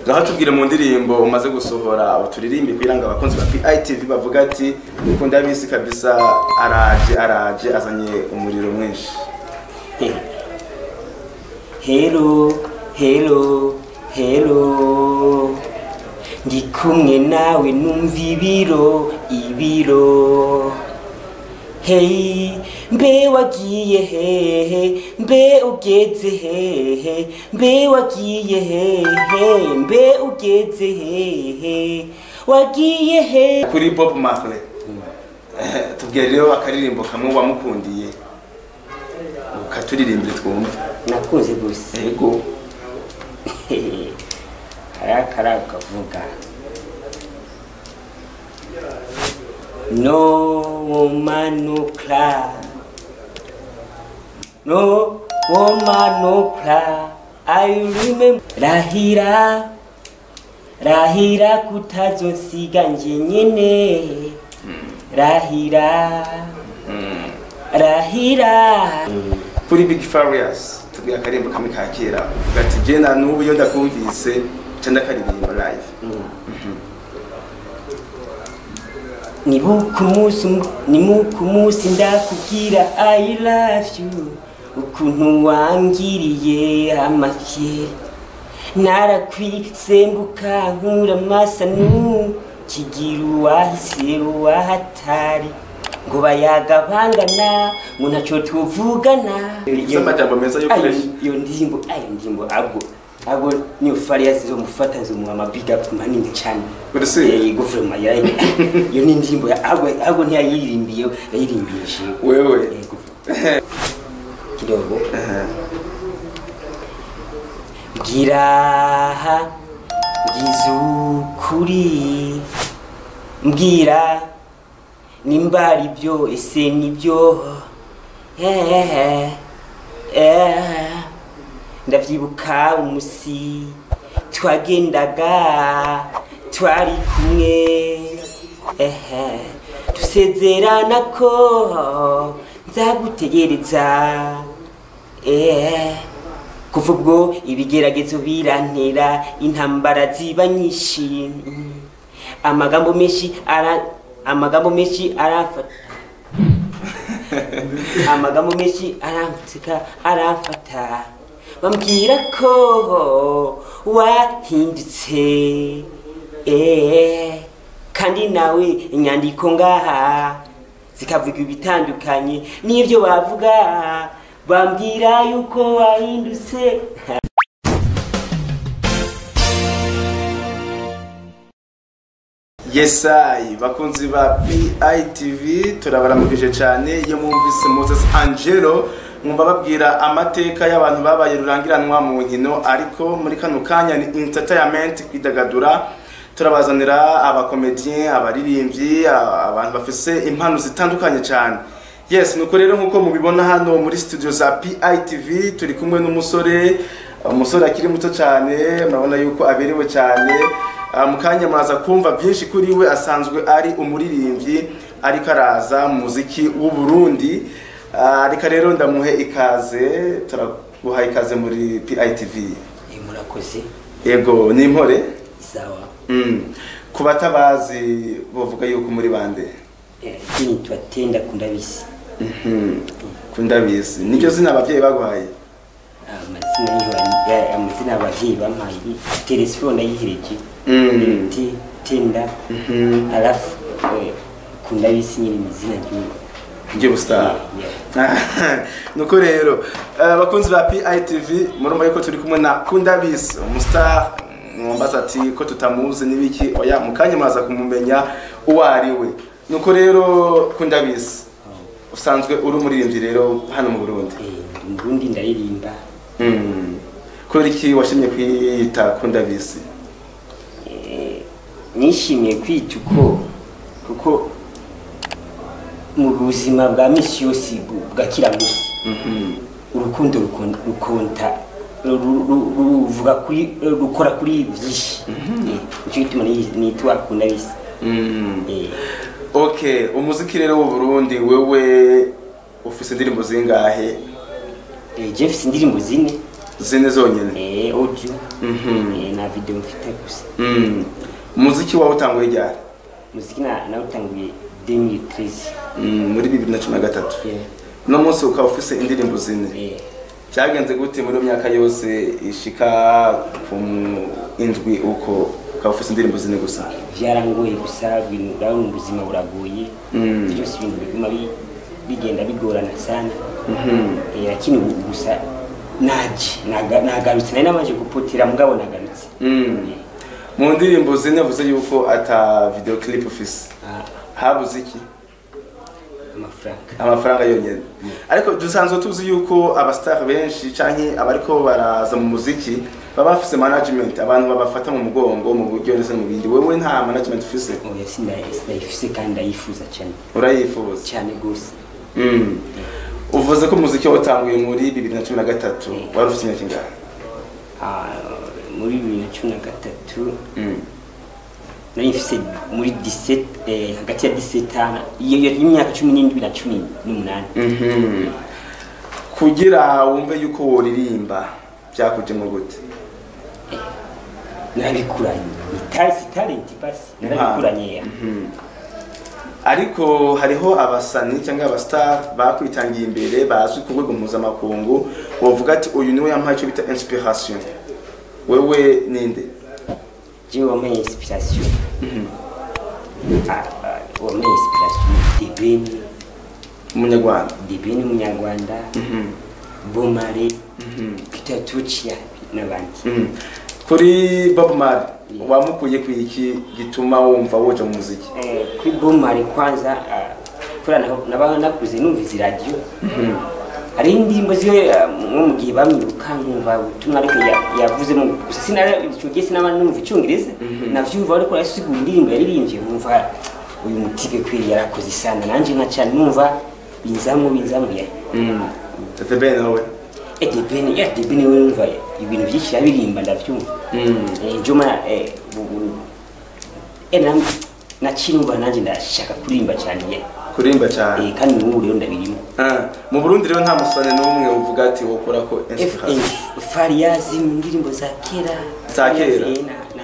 ngaho tubwire mu ndirimbo umaze gusohora uturirimbi kugira ngo abakunzi ba PITV bavuga ati ukunda bisi kabisa araje araje azanye umuriro mwinshi Hello, hello, hello. Ndi kumwe nawe numva ibiro, ibiro. Hey, mbe wagiye hehe, mbe ugeze hehe, mbe wagiye hehe, mbe ugeze hehe, wagiye hehe. kuri Bob Marley Eh, tubwire rero akaririmbo kamwe wamukundiye ukaturirimbire twumve Nakunze gusa. yego karakara ukavuga no woman no cry no woman no cry i remember rahira rahira kutazosiga nje nyene rahira rahira kuri Big Farious tubwire akaririmbo kamwe ka kera uvuga ati je na n'ubu iyo ndakumvise nca ndakaririmba live nibuka umunsi um- nimuka umunsi ndakubwira i love you ukuntu wangiriye amafye narakwisembuka nkura amasanu kigira uwahise uwahatari ngo bayaga bangana ngo ntacyo tuvugana Ufise amajambo meza yo Ayo- gukoresha. iyo ndirimbo ayo ndirimbo ago ago niyo fariya zizomufata zimuha amabiga manini cyane Uretse- Eh, guverinoma yayo iyo ni indirimbo ya ago ago ntiyayiririmbiye yayirimbiye jewe wewe Eh, guverinoma. kidogo mbwira mbwiza ukuri mbwira nimba ari byo ese nibyo Eh, eh, ndavyibuka umusi twagendaga twari kumwe ehe dusezerana ko nzagutegereza eh kuva ubwo ibigeragezo birantera intambara ziba nyinshi Mm. amagambo menshi ara amagambo menshi aramfata amagambo menshi aramfutsika aramfata bambwira ko wahindutse eh kandi nawe inyandiko ngaha zikavuga ibitandukanye n'ibyo bavuga bambwira yuko wahindutse yesayi bakunzi ba PITV turabaramukije cyane iyo mwumvise Moses Angelo mwumva babwira amateka y'abantu babaye rurangiranwa mu nkino ariko muri kano kanya ni entertainment kwidagadura turabazanira abakomediyen abaririmbyi a- abantu bafise impano zitandukanye cyane yes nuko rero nkuko mubibona hano muri studio za PITV turi kumwe n'umusore umusore akiri muto cyane murabona yuko aberewe cyane Ah, mu kanya muraza kumva byinshi kuri we asanzwe ari umuririmbyi ariko araza mu muziki w'u Burundi Ah, reka rero ndamuhe ikaze turaguha ikaze muri PITV Eh, murakoze yego ni impore sawa mm. ku batabazi bavuga yuko muri bande Eh, jini twatenda kundabisi Mhm. kundabizi niryo zina ababyeyi baguhaye amazina yiwa- ya- amazina abavyeyi bampaye ni telefone ayihereje Mm. Te- tenda Mhm. alafu eh, kundabisi nyine ni izina ry'uwo ry'ubustar Yeah. nuko rero eh, abakunzi ba PITV murumva yuko turi kumwe na Kundabisi umustar mwambaza ati ko tutamuzi n'ibiki oya mu kanya muraza kumumenya uwo ari we nuko rero Kundabisi usanzwe uri umuririmbyi rero hano mu Burundi Eh, ndi mu Burundi ndaririmba mm. kubera iki washimye kwita Kundabisi Eh, nishimiye kwita uko kuko mu buzima bwa misi yose bu- bwa kiramusi Mhm. urukundo rukon- rukonta ru- ru- ruvuga kuri rukora kuri byinshi Eh, nicyo gituma ni- nitwa kundabisi Mm. Eh, okay umuziki rero w'u Burundi wewe ufise indirimbo zingahe eh, je mfise indirimbo zine zine zonyene eh audio Mhm. eh, na video mfite gusa Mm. umuziki wawe utanguye ryari muziki na nawutanguye 2013 Mm, muri bibiri na cumi na gatatu yeah. uno munsi ukaba ufise indirimbo zine eh byagenze gute muri iyo myaka yose ishika ku mu- indwi uko ukaba ufise indirimbo zine gusa byarangoye gusa ibintu urabona ubuzima buragoye Mm. byose ibintu biguma bi- bigenda bigorana sana Mhm. Eh, lakini ubu gusa naje naga- nagarutse nari namaze gupotera mugabo nagarutse Mm. Eh, mu ndirimbo zine uvuze yuko ata video clip ufise ah, habuze iki amafaranga amafaranga yonyine ariko dusanzwe tuzi yuko abastar benshi canke abariko baraza mu muziki baba bafise management abantu babafata mu mugongo mu buryo ndetse no mu bindi wewe nta management ufise oya sina- sinayifise kandi ndayifuza cyane urayifuza cyane gose Mm. uvuze ko umuziki watanguye muri bibiri na cumi na gatatu Mm. wari ufite imyaka ingahe Ah, muri bibiri na cumi na gatatu Mm. nari mfise muri 17 eh, hagati ya 17 iyo iyo y'imyaka cumi n'indwi na cumi n'umunani Mhm. kugira wumve yuko woririmba byakujemo gute narabikuranye itari si talent basi narabikuranye Mhm. ariko hariho abasani cyangwa abastar bakwitangiye imbere bazwi ku rwego mpuzamakungu bavuga ati uyu niwe yampaye icyo bita inspiration wewe ninde jewe wambaye inspiration Mhm. Ah, ah, wambaye inspiration debeni umunyarwanda debeni umunyarwanda Mhm. bomare Mhm. peter tucia n'abandi Mhm. kuri bob marley wamukuye ku iki gituma wumva woja mu muziki Eh, kuri bomare kwanza ah, kubera naho- naba nakuze numva izi radiyo hari indirimbo ziwe ah, nko mu gihe bamwiruka nkumva ubutumwa ariko ya- yavuzemo gusa sinara icyo gihe sinaba numva icyongereza navyumva ariko arasigura indirimbo yaririmbye nkumva uyu mutibe kweri yarakoze sana nanjye nka cyane numva binzamu binzamu ya the ben nawe eh debeni ya debeni we numva ibintu byinshi yabirimba ndavyumva eh njoma eh ubu eh nam nacinumva nanjye ndashaka kuririmba cyane ya kurimba cyane eh kandi n'ubu rero ndabirimo Ah, mu burundi rero nta musore n'umwe uvuga ati wokora ko inspiration FM Fariyazi mu ndirimbo za kera Za kera? Fariyazi, na na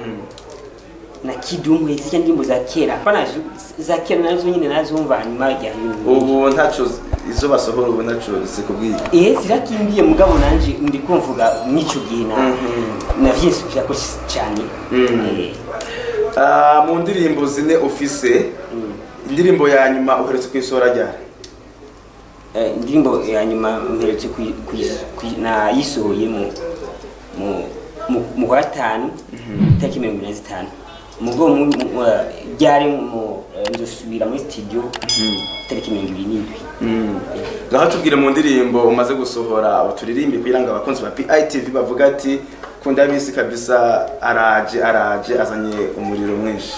na Kidumwe zijya ndirimbo za kera hapana za kera nazo nyine nazumva hanyuma ya ubu ntaco izo basohora ubu ntaco zikubwiye eh zirakimbiye mugabo nanje ndi kumvuga n'icyo gihe na na vyinshi byako cyane eh Ah, mu ndirimbo zine ufise indirimbo ya nyuma uheretse kwisohora ryari Eh, indirimbo ya nyuma mperetse kuyi- kuyi- kuyi- nayisohoye mu mu- mu- mu kwa gatanu tariki mirongo ine na zitanu mugo mu- mu- eh, ryari mu eh, nzosubira muri studio tariki mirongo ibiri n'indwi ngaho tubwire mu ndirimbo umaze gusohora uturirimbi kugira ngo abakunzi ba PITV bavuga ati kunda bisi kabisa araje araje azanye umuriro mwinshi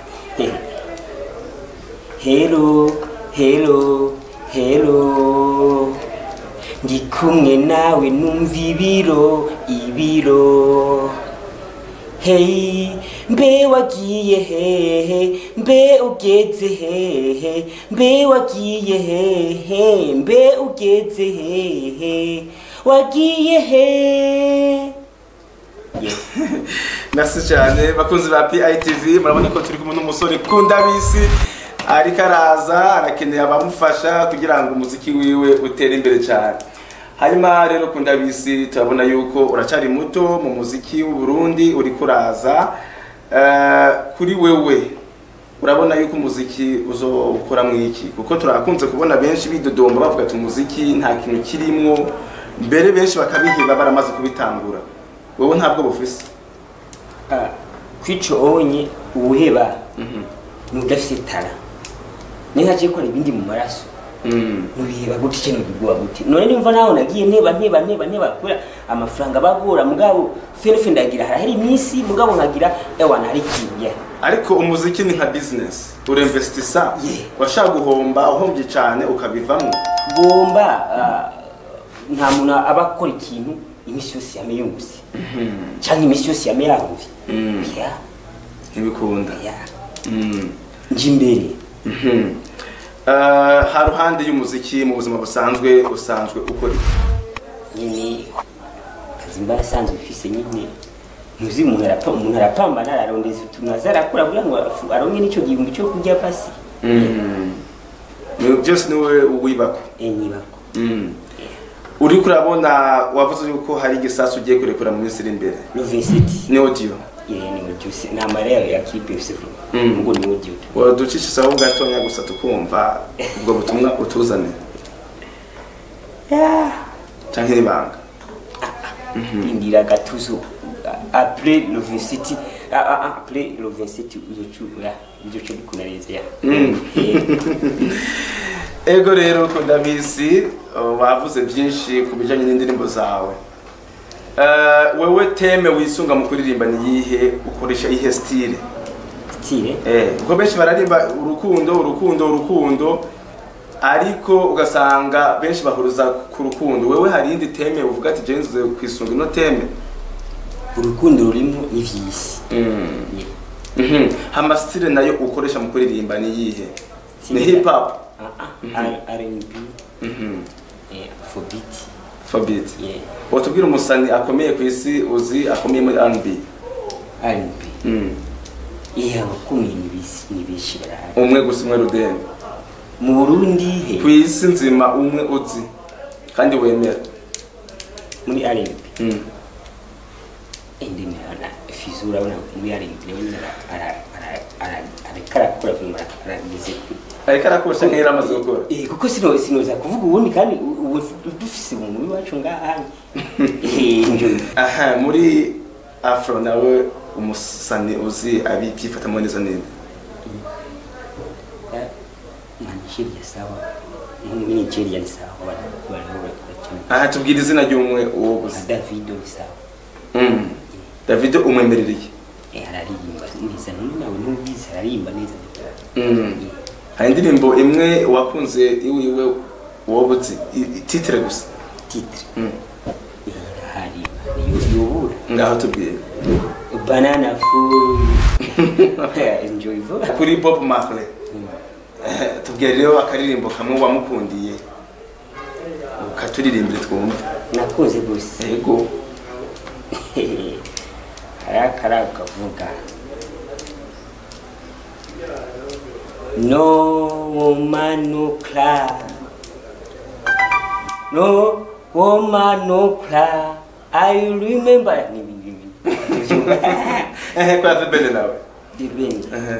Hello, hello, hello. Ndi kumwe nawe numva ibiro, ibiro. Hey, mbe wagiye hehe, mbe ugeze hehe, mbe wagiye hehe, mbe ugeze hehe, wagiye he. Yeah. merci cyane bakunzi ba PITV murabona ko turi kumwe n'umusore kunda bisi ariko araza arakeneye abamufasha kugira ngo umuziki wiwe utere imbere cyane hanyuma rero kunda bisi turabona yuko uracyari muto mu muziki w'u Burundi uri kuraza Eh, kuri wewe urabona yuko umuziki uzokora mu iki kuko turakunze kubona benshi bidodomba bavuga ati umuziki nta kintu kirimo mbere benshi bakabiheba baramaze kubitangura wowe ntabwo bufise Ah, kwico onye uwuheba ni udafite tara niyo hagiye gukora ibindi mu maraso nubiheba gute cyane ubiguha gute none nimva nawe nagiye nteba nteba nteba nteba kubera amafaranga bagura mugabo ferefe ndagira harahera iminsi mugabo nkagira ewana hari ikintu ariko umuziki ni nka business urinvestisa Yeah. washaka guhomba uhombye cyane ukabivamo gomba ah, nta muntu aba akora ikintu iminsi yose yame yungutse cyangwa iminsi yose yame yahuye Mm. ya ntibikunda ya Mm. nje imbere Mhm. Eh, ha ruhande y'umuziki mu buzima busanzwe usanzwe ukora iki? nyine akazi mba asanzwe ufise nyine muzi umuntu arapa umuntu arapambana ararondeza utuntu aza arakura kugira ngo afu- aronke n'ico gihumbi cyo kurya pasi Ni- byose niwe uwibako enyibako uriko urabona wavuze yuko hari igisasu ugiye kurekura mu minsi iri imbere Lovesiti ni audio ye ni ujusi na mareo ya kipe yusufu Mm. ngo ni audio tu waducishisaho gatonya gusa tukumva ubwo butumwa utuzane canke n'ibanga indira gatuzo après le 27 ah, ah, ah, après le 27 uzochura uzocho bikunareza ya Mm. Eh, ego rero ko ndabizi uh, wavuze byinshi ku bijanye n'indirimbo zawe Uh, wewe teme wisunga mu kuririmba ni yihe ukoresha ihe style style eh kuko benshi bararimba urukundo urukundo urukundo ariko ugasanga benshi bahuruza ku rukundo wewe hari indi teme uvuga ati je nzuze kwisunga ino teme urukundo rurimo ivyisi mm. Mhm. hama style nayo ukoresha mu kuririmba ni yihe ni hip hop ah ah R&B mhm eh afrobeat Fabit yeah watubwira umusani akomeye ku isi uzi akomeye muri R&B R&B mm. iya bakomeye nibisi nibishi barahari umwe gusa umwe rudende mu Burundi he ku isi nzima umwe uzi kandi wemera muri R&B mm. indi na fizura urabona muri R&B urabona ara ara ara arakarakura kumara arageze kuri ariko arakosha nk'era amaze gukora Eh, kuko sino sinoza kuvuga ubundi kandi u- ubu dufise umuntu wacu ngaha eh njo aha muri afro nawe umusani uzi abibyifatamo neza neza Nigeria sawa muri Nigeria ni sawa bari bari bakora aha tubwira izina ry'umwe uwo na gusa Davido ni sawa mm. david umwemerereye eh araririmba neza none nawe ntubizi araririmba neza mm. hari indirimbo imwe wakunze iwiwe wowe uzi i- titire gusa titre mm. eh araririmba yo yobura ngaho tubwire banana full enjoy vo kuri bob marley Eh, tubwire rero akaririmbo kamwe wamukundiye ukaturirimbire twumve nakunze gose yego harakara ukavuga no woman no cry no woman no cry i remember ni ni ni ehe kwa zibene nawe dibeni Ehe.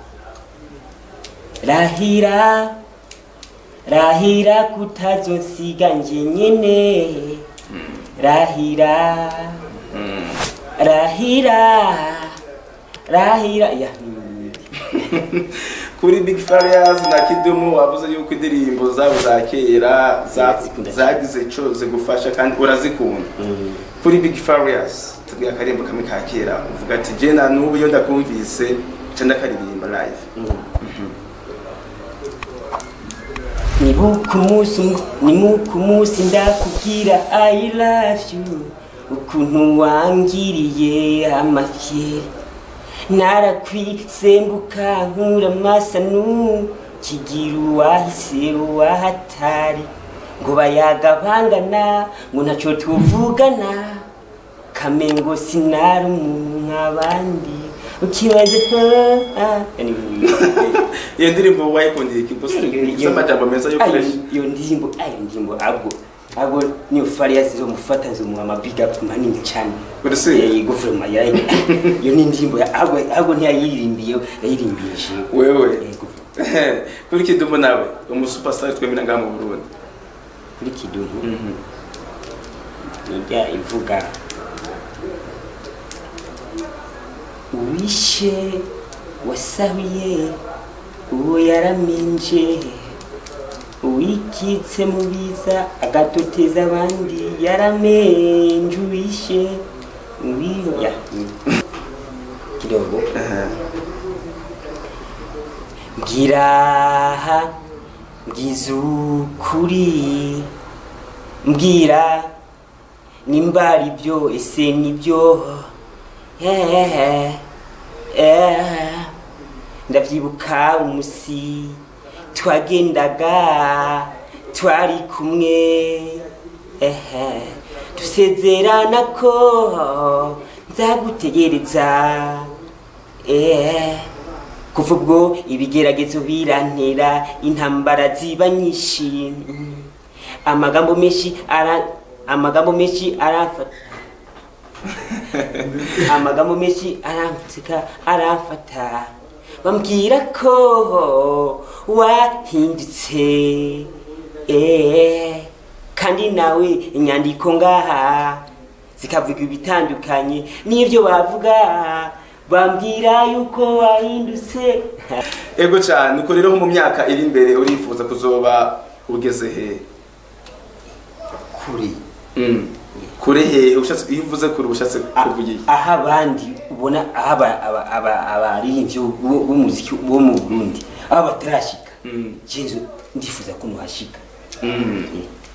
rahira rahira kutazonsiga nje nyene rahira Mm. rahira rahira ya kuri big farias na kidumu wavuze yuko indirimbo zabo za kera za- Ndazikunda zagize ico zigufasha kandi urazikunda kuri big farias tubwira akarimbo kamwe ka kera uvuga ati je na n'ubu iyo ndakumvise nca ndakaririmba live nibuka umunsi nimuka umunsi ndakubwira i love you ukuntu wangiriye amafyeri narakwisembuka nkura amasanu kigira uwahise uwahatari ngo bayagabangana ngo ntaco tuvugana kamengo sinari umuntu nk'abandi ukibaze iyo ndirimbo wayikundiye iki gusa ifite amajambo meza yo gukoresha iyo ndirimbo ayo ndirimbo ahubwo ahubwo niyo fariya zizomufata nzomuha amabiga manini cyane Uri se? Eh, guverinoma yayi iyo ni indirimbo ya- ahubwo ahubwo ntiyayiririmbiye yayiririmbiye jewe wewe Yego. kuri kidumu nawe umusupasitari twemera ngaha mu burundi kuri kidumu nijya ivuga uwishe wasahuye uwo yaraminje uwikitse mu biza agatoteza abandi yaramenje uwishe uwiya kidogo mbwira mbwiza ukuri mbwira nimba ari byo ese nibyo Eh, eh, ndavyibuka umusi twagendaga twari kumwe ehe dusezerana ko nzagutegereza eh kuva ubwo ibigeragezo birantera intambara ziba nyinshi Mm. amagambo menshi ara amagambo menshi aramfata amagambo menshi aramfutsika aramfata bambwira ko wahindutse eh kandi nawe inyandiko ngaha zikavuga ibitandukanye n'ibyo bavuga bambwira yuko wahindutse ego cyane uko rero nko mu myaka iri imbere urifuza kuzoba ugeze he kure Mm. kure he ushatse iyo uvuze kure ushatse kuvuga iki aho abandi ubona aho aba- aba- aba- abaririmbyi bo- b'umuziki bo mu burundi aho batarashika Mm. jenzo ndifuza ko nuhashika Mm.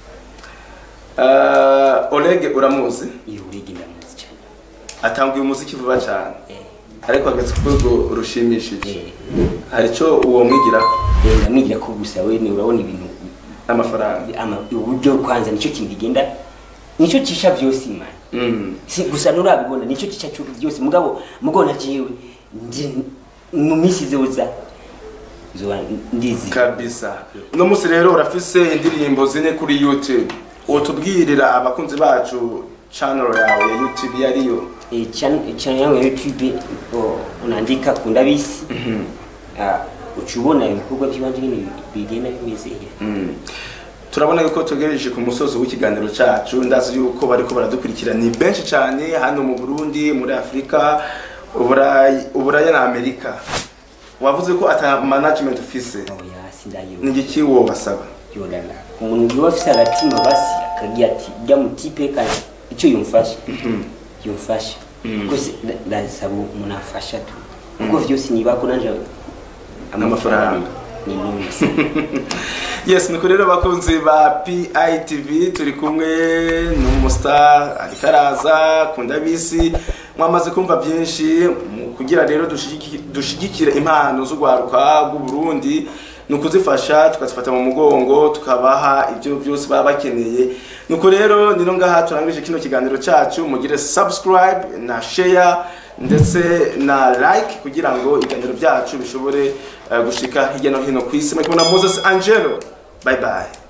Uh, Oleg uramuzi iyo urege ndamuzi cyane atanguye umuziki vuba cyane Eh, ariko ageze ku rwego rushimishije eh, hari icyo uwo mwigira eh, ndamwigira ko gusa we ni urabona ibintu n'amafaranga ama- uburyo kwanza nicyo kintu bigenda nicyo cisha vyose imana Mm. si gusa nurabibona nicyo cisha cyo byose mugabo mugona jewe ndi mu minsi zoza zoba ndizi kabisa uno munsi rero urafise indirimbo zine kuri youtube utubwirira abakunzi bacu channel yawe ya youtube yariyo Eh, chan- channel yangu ya youtube oh, unaandika kundabisi Ah, uca ubona ibikorwa by'ibanze nyine bigenda bimeze Mm. turabona yuko tugereje ku musozi w'ikiganiro cyacu ndazi yuko bariko baradukurikira ni benshi cyane hano mu burundi muri afurika uburayi uburaya na amerika wavuze ko ata management ufise oya sindayo ni igiki wo basaba yodana umuntu uba afise agatima basi akagira ati jya mu tipe kandi icyo yumfasha yumfasha rwose nda- ndasaba umuntu afasha tu kuko vyose niba ko nanje Amafaranga. ni none yes nuko rero abakunzi ba PITV turi kumwe n'umustar ariko araza kundabisi mwamaze kumva byinshi mu kugira rero dushigiki- dushigikire impano z'urwaruka rw'u Burundi ni ukuzifasha tukazifata mu mugongo tukabaha ibyo byose baba bakeneye nuko rero nino ngaha turangije kino kiganiro cyacu mugire subscribe na share ndetse na like kugira ngo ibiganiro byacu bishobore eh, gushika hirya no hino ku isi muri kumwe na Moses Angelo bye bye